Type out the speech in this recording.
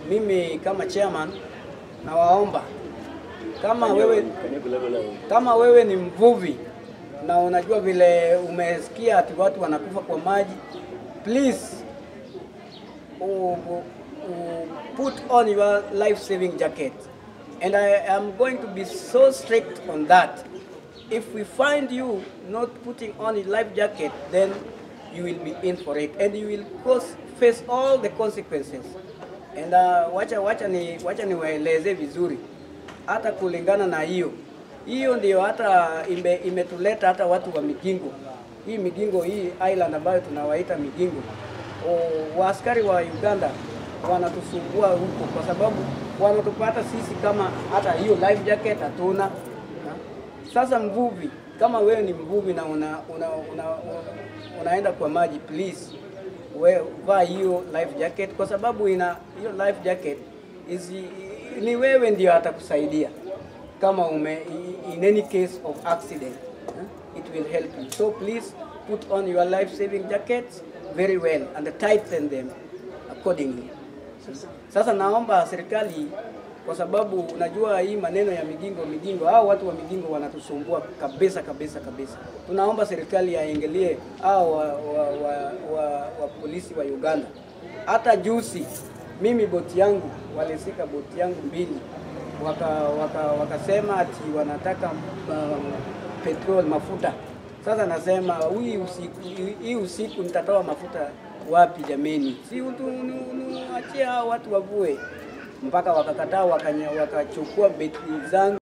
mimi kama chairman nawaomba kama wewe kama wewe ni mvuvi na unajua vile umesikia ati watu wanakufa kwa maji, please u, u, u, put on your life saving jacket and I am going to be so strict on that. If we find you not putting on a life jacket, then you will be in for it and you will cause, face all the consequences. And uh, wacha, wacha, ni, wacha niwaeleze vizuri hata kulingana na hiyo hiyo ndio hata ime, imetuleta hata watu wa Migingo, hii Migingo, hii island ambayo tunawaita Migingo. O, waaskari wa Uganda wanatusumbua huko kwa sababu wanatupata sisi kama hata hiyo life jacket hatuna. na. Sasa mvuvi, kama wewe ni mvuvi na una, una, una, unaenda kwa maji, please we, vaa hiyo life jacket kwa sababu ina hiyo life jacket is, ni wewe ndio atakusaidia kama ume in any case of accident eh, it will help you so please put on your life saving jackets very well and tighten them accordingly sasa naomba serikali kwa sababu unajua hii maneno ya migingo migingo, hao watu wa migingo wanatusumbua kabisa kabisa kabisa. Tunaomba serikali yaingilie hao wa, wa, wa, wa, wa polisi wa Uganda. Hata juzi mimi boti yangu walisika boti yangu mbili waka, waka, wakasema ati wanataka um, petrol mafuta. Sasa nasema hii usiku, hii usiku nitatoa mafuta wapi jameni? Si utuachie hao watu wavue mpaka wakakataa wakanya- wakachukua betri zangu